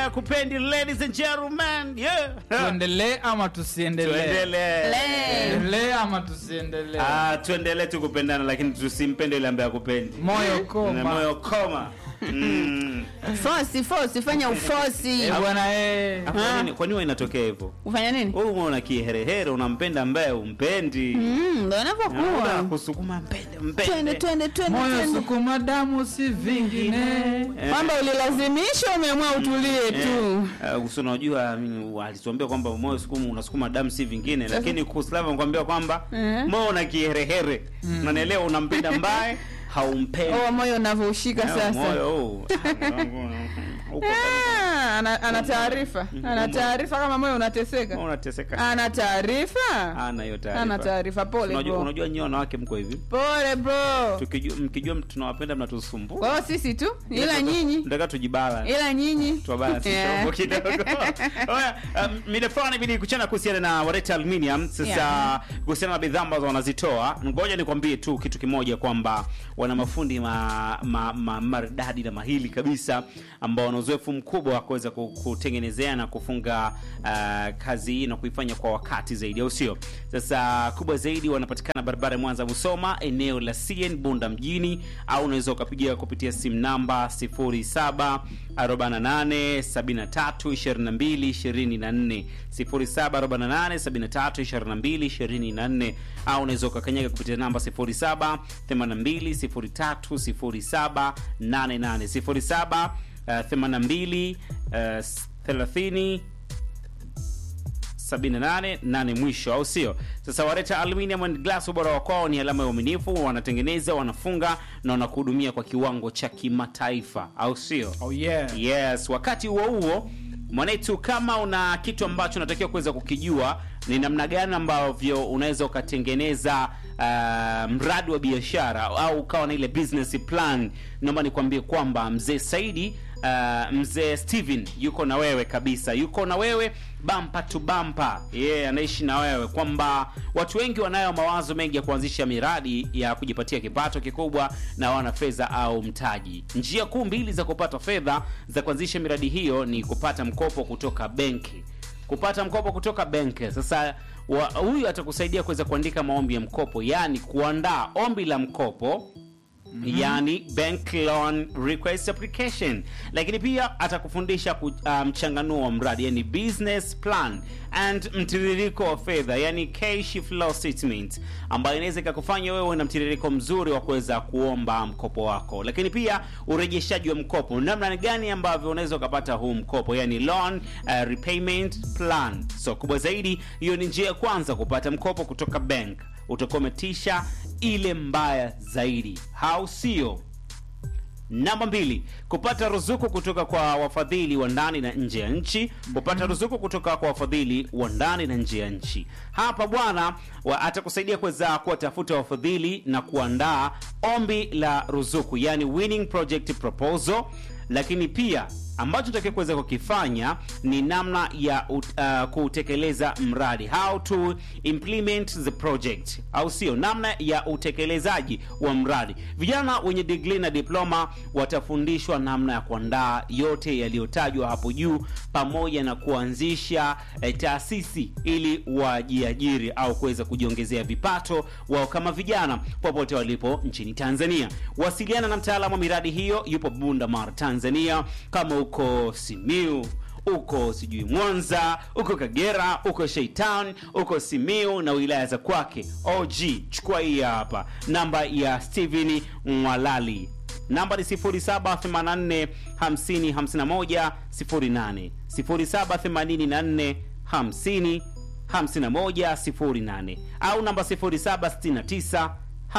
ya kupendi ladies and gentlemen yeah. tuendelee ama tusiendelee tuendelee tuendelee ama tusiendelee Ah, tuendelee tu kupendana lakini tusimpende yule ambaye akupendi moyo koma Na moyo koma Mm. fosi fosi fanya ufosi Eh, bwana eh. Ah, kwa nini- kwa nini huwa inatokea hivyo ufanya nini wewe una kiherehere unampenda ambaye umpendi Mm, ndo Unaona inavyokuwa kusukuma mpende twende mpende twende twende moyo twende sukuma damu si vingine Eh. kwamba ulilazimisha umeamua utulie tu Eh, uh, unajua mimi, alituambia kwamba moyo sukumu unasukuma damu si vingine lakini kuslava nakwambia kwamba Eh. moyo una kiherehere unanielewa unampenda mbaye haumpendi oh, moyo unavyoushika Eh, sasa moyo huu. Ah, wangu, uko Ah, ana ana taarifa ana taarifa kama moyo unateseka kama unateseka ana taarifa ana hiyo taarifa ana taarifa pole unajua bro unajua nyinyi wanawake mko hivi pole bro tukijua mkijua tunawapenda mnatusumbua kwao sisi tu ila nyinyi ndaka tujibala ila nyinyi tuwabalance Yeah. kidogo kidogo. Oya, um, mida fulani ibidi kuchana kuhusiana na Wareta Aluminium. Sasa Yeah. kuhusiana na bidhaa ambazo wanazitoa, ngoja nikwambie tu kitu kimoja kwamba wana mafundi ma, ma, ma, maridadi na mahili kabisa ambao wana uzoefu mkubwa wa kuweza ku- kutengenezea na kufunga uh, kazi hii na kuifanya kwa wakati zaidi, au sio? Sasa kubwa zaidi wanapatikana barabara ya Mwanza Musoma, eneo la CN Bunda mjini, au unaweza ukapigia kupitia simu namba 07 48 73 22 24 0748 73 22 24 au unaweza ukakanyaga kupitia namba 07 82 03 07 88 07 uh, 82 uh, 30 78 nane mwisho au sio sasa wareta aluminium and glass ubora wa kwao ni alama ya uaminifu wanatengeneza wanafunga na wanakuhudumia kwa kiwango cha kimataifa au sio oh yeah yes wakati huo huo mwanetu kama una kitu ambacho unatakiwa kuweza kukijua ni namna gani ambavyo unaweza ukatengeneza uh, mradi wa biashara au ukawa na ile business plan naomba nikwambie kwamba mzee saidi uh, mzee steven yuko na wewe kabisa yuko na wewe bampa tu bampa yeye yeah, anaishi na wewe kwamba watu wengi wanayo mawazo mengi ya kuanzisha miradi ya kujipatia kipato kikubwa na wana fedha au mtaji njia kuu mbili za kupata fedha za kuanzisha miradi hiyo ni kupata mkopo kutoka benki kupata mkopo kutoka benki sasa wa- huyu atakusaidia kuweza kuandika maombi ya mkopo yaani kuandaa ombi la mkopo mm-hmm. yani bank loan request application lakini pia atakufundisha ku- uh, mchanganuo wa mradi yani business plan and mtiririko wa fedha yani cash flow statement ambayo inaweza ikakufanya wewe na mtiririko mzuri wa kuweza kuomba mkopo wako lakini pia urejeshaji wa mkopo namna gani ambavyo unaweza ukapata huu mkopo yani loan uh, repayment plan so kubwa zaidi hiyo ni njia ya kwanza kupata mkopo kutoka bank utakuwa umetisha ile mbaya zaidi au sio namba mbili kupata ruzuku kutoka kwa wafadhili wa ndani na nje ya nchi kupata ruzuku kutoka kwa wafadhili wa ndani na nje ya nchi hapa bwana wa- atakusaidia kuweza kuwatafuta wafadhili na kuandaa ombi la ruzuku yani winning project proposal lakini pia ambacho takiwa kuweza kukifanya ni namna ya ut- uh, kutekeleza mradi how to implement the project au sio namna ya utekelezaji wa mradi vijana wenye digrii na diploma watafundishwa namna ya kuandaa yote yaliyotajwa hapo juu pamoja na kuanzisha eh, taasisi ili wajiajiri au kuweza kujiongezea vipato wao kama vijana popote walipo nchini tanzania wasiliana na mtaalamu wa miradi hiyo yupo bundamar tanzania kama uko simiu uko sijui mwanza uko kagera uko sheitown uko simiu na wilaya za kwake og chukua hii hapa namba ya stephen mwalali namba ni 0784 50 51 08 0784 50 5108 au namba 0769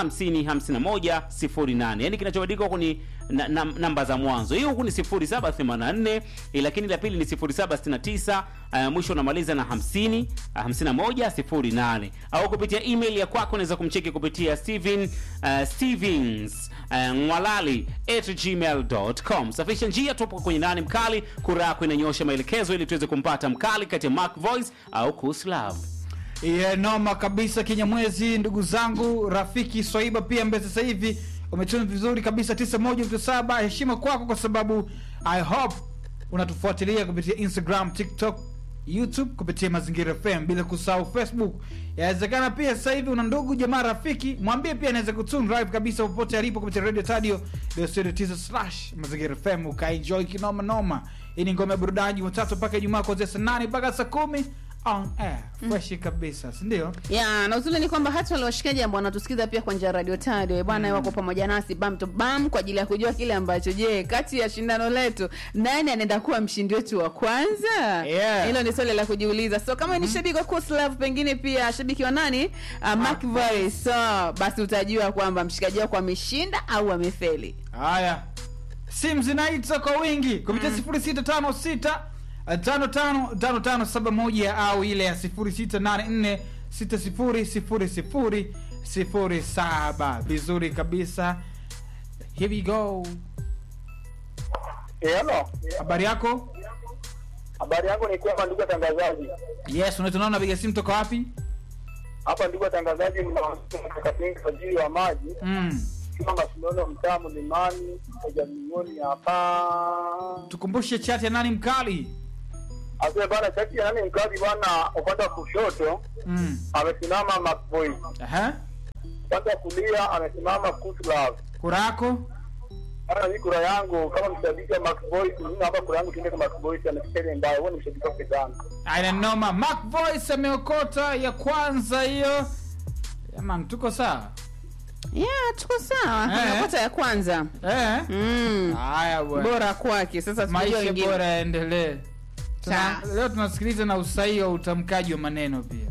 505108 yani kinachobadilika huku ni na, na, namba za mwanzo hii huku ni 0784 eh, lakini la pili ni 0769 uh, mwisho unamaliza na 50 uh, 5108 au kupitia email ya kwako unaweza kumcheki kupitia steven uh, stevens uh, mwalali at gmail.com safisha njia tupo kwenye nani mkali kura yako inanyosha maelekezo ili tuweze kumpata mkali kati ya mark voice au kuslav yeah, noma kabisa kinyamwezi ndugu zangu rafiki swaiba pia ambaye sasa hivi umetuna vizuri kabisa 91.7 heshima kwako kwa sababu i hope unatufuatilia kupitia instagram tiktok youtube kupitia mazingira fm bila kusahau facebook yawezekana pia sasa hivi una ndugu jamaa rafiki mwambie pia anaweza kutune live kabisa popote alipo kupitia radio tadio slash mazingira fm ukaenjoy kinoma noma hii ni ngome ya burudani jumatatu mpaka ijumaa kuanzia saa nane mpaka saa kumi on air freshi kabisa sindio ya na uzuri ni kwamba hata wale washikaji ambao wanatusikiza pia kwa njia ya radio tadio bwana wako pamoja nasi bam to bam kwa ajili ya kujua kile ambacho je kati ya shindano letu nani anaenda kuwa mshindi wetu wa kwanza Yeah. hilo ni swali la kujiuliza so kama ni shabiki wa Koslav pengine pia shabiki wa nani uh, Mark Voice so basi utajua kwamba mshikaji wako ameshinda au amefeli haya simu zinaita kwa wingi kupitia sifuri sita tano sita tano tano tano tano saba moja au ile ya sifuri sita nane nne sita sifuri sifuri sifuri sifuri saba vizuri kabisa here we go Eh, hello. habari yako Habari yangu ni kwamba ndugu watangazaji. yes unaitwa napiga simu toka wapi Hapa ndugu watangazaji mnakatinga kwa ajili ya maji. mm. Kama mashindano mtaa mlimani kwa milioni hapa. tukumbushe chat ya nani mkali Asante bana chaki ya nani mkazi bwana upande wa kushoto mm. amesimama Macboy. Aha. Upande wa kulia amesimama Kuslav. kura yako Hata hii kura yangu kama mshabiki wa Macboy, mimi hapa kura yangu tuende kwa Macboy amefikiri mbaya. Wewe ni mshabiki wa Kedana. aina noma Mark voice ameokota ya kwanza hiyo jamani tuko sawa ya tuko sawa Eh. amepata ya kwanza eh? mm. haya bwana bora kwake sasa sijui maisha wengine. bora yaendelee Tuna- Sawa. leo tunasikiliza na usahihi wa utamkaji wa maneno pia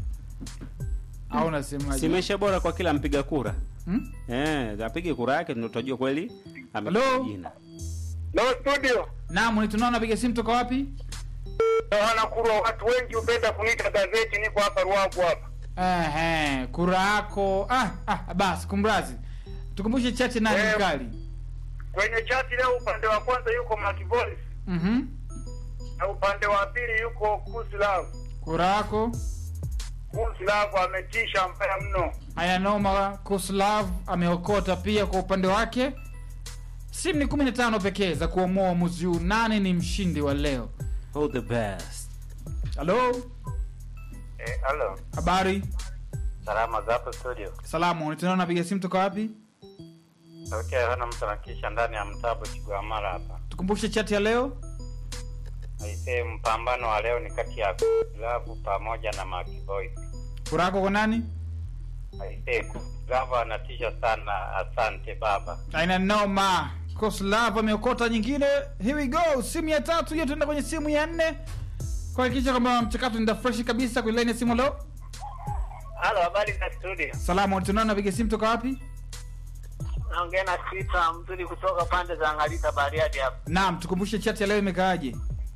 au unasemaje simesha bora kwa kila mpiga kura hmm? eh, apige kura yake ndio tutajua kweli amepiga Hello? jina No studio. naam ni tunaona piga simu toka wapi Naona kura watu wengi upenda kuniita gazeti, niko hapa Ruaku hapa. Ehe, kura yako ah, ah, basi kumrazi tukumbushe chache nani Eh. mkali Kwenye chati leo upande wa kwanza yuko Makivoice Mhm. na upande wa pili yuko Kuslav. kura yako Kuslav ametisha mbaya mno. haya noma kuslav ameokota pia kwa upande wake simu ni kumi na tano pekee za kuamua uamuzi huu nani ni mshindi wa leo all the best halo Eh, halo. habari Salama za hapo studio. salamu tunaona napiga simu toka wapi Sauti ya Yohana mtu anakisha ndani ya mtabo Chigwamala hapa. tukumbushe chati ya leo Aisee, mpambano wa leo ni kati ya Kuslav pamoja na Makivoice. kura yako kwa nani Aisee, Kuslav anatisha sana. Asante baba. aina noma koslav ameokota nyingine here we go simu ya tatu hiyo tuenda kwenye simu ya nne kuhakikisha kwamba mchakato nda freshi kabisa kwenye laini ya simu leo Halo, habari za studio. salamu tunaona napiga simu toka wapi Naongea na Sita mzuri kutoka pande za Ngalita Bariadi hapa. naam tukumbushe chati ya leo imekaaje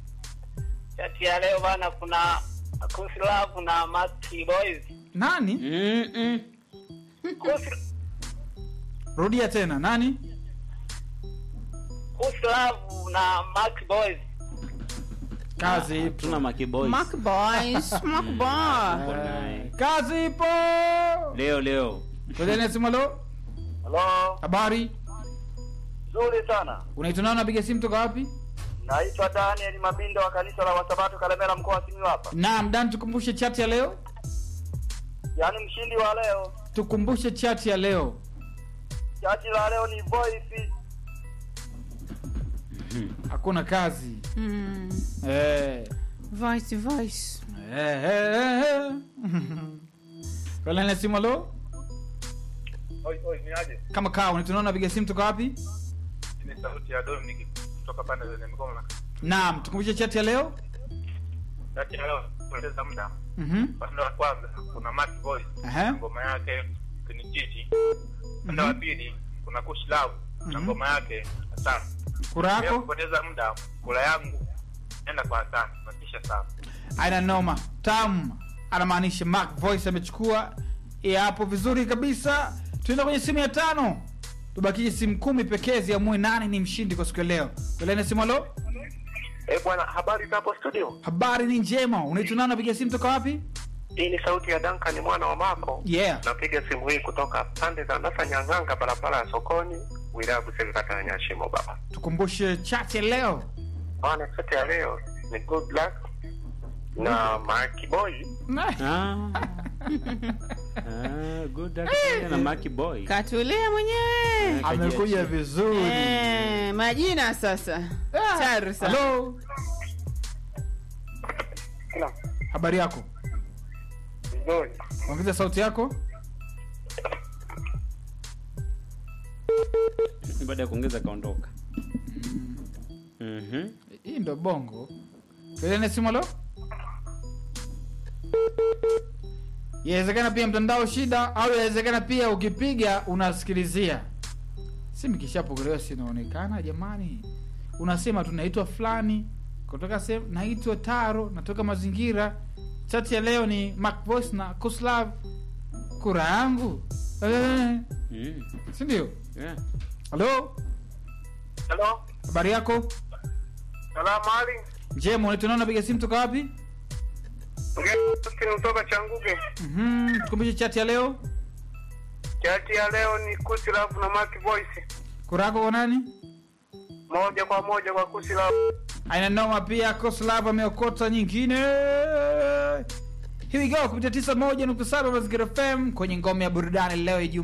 Chati ya leo bana, kuna Kuslav na Maki Boys. nani Mm-mm. Kus- rudia tena nani Kuslav na Maki Boys. kazi ipo tuna makiboy Mark Boys, Mark Boy. Eh, kazi ipo leo leo kwenye laini ya simu leo Halo, habari nzuri sana. unaitwa nani napiga simu toka wapi Naitwa Daniel Mabindo wa kanisa la Wasabato Kalemera mkoa wa Simiyu hapa. naam dan tukumbushe chati ya leo Yaani mshindi wa leo, tukumbushe chati ya leo chati la leo ni Voice. hakuna kazi Mm. eh. Voice, voice. Eh, eh, eh, eh. Kwa laini ya simu leo Oi, oi, ni aje? kama kaa unaitwa nani napiga simu toka wapi Ni sauti ya Dominic kutoka pande za Migoma. naam tukumbushe chati ya leo Chati ya leo kupoteza muda. Mhm. Upande wa kwanza kuna Maki Voice. Aha. Ngoma yake Kinichichi. Upande wa pili kuna Kuslav na Mhm. ngoma yake Asante. kura Bila yako kupoteza muda, kula yangu nenda kwa Asante. Natisha sana. aina noma tam anamaanisha mark voice amechukua ya hapo vizuri kabisa tuenda kwenye simu ya tano tubakije simu kumi pekee ziamue nani ni mshindi kwa siku ya leo kwelene simu alo Eh, bwana, habari za hapo studio? habari ni njema unaitwa nani napiga simu toka wapi Hii ni sauti ya Duncan mwana wa Mako. yeah Napiga simu hii kutoka pande za Nasa Nyang'anga, barabara ya sokoni, wilaya ya Busega, kata ya Nyashimo. Baba, tukumbushe chat ya leo Bwana sote ya leo ni good luck na Marky Boy. Ah. Ah, good luck na Maki Boy. katulia mwenyewe amekuja vizuri Eh, majina sasa Ah, Charsa. halo Naam. habari yako Vizuri. ongeza sauti yako Baada ya kuongeza kaondoka. Mhm. hii ndo bongo pelene simolo yawezekana pia mtandao shida au yawezekana pia ukipiga unasikilizia simu kishapokelewa sinaonekana jamani unasema tunaitwa fulani kutoka sehemu naitwa taro natoka mazingira chati ya leo ni Mac Voice na kuslav kura yangu eh, Mm. sindio Yeah. halo Hello. habari yako Salamu Ali. njema unaitwa napiga simu toka wapi Ngeni kutoka Changuge. Mhm, tukumbushe chati ya leo Chati ya leo ni Kusi Love na Marky Voice. kura yako kwa nani Moja kwa moja kwa Kusi Love. aina noma pia koslav ameokota nyingine here we go kupitia tisa moja nukta saba mazingira fm kwenye ngome ya burudani leo Ijumaa.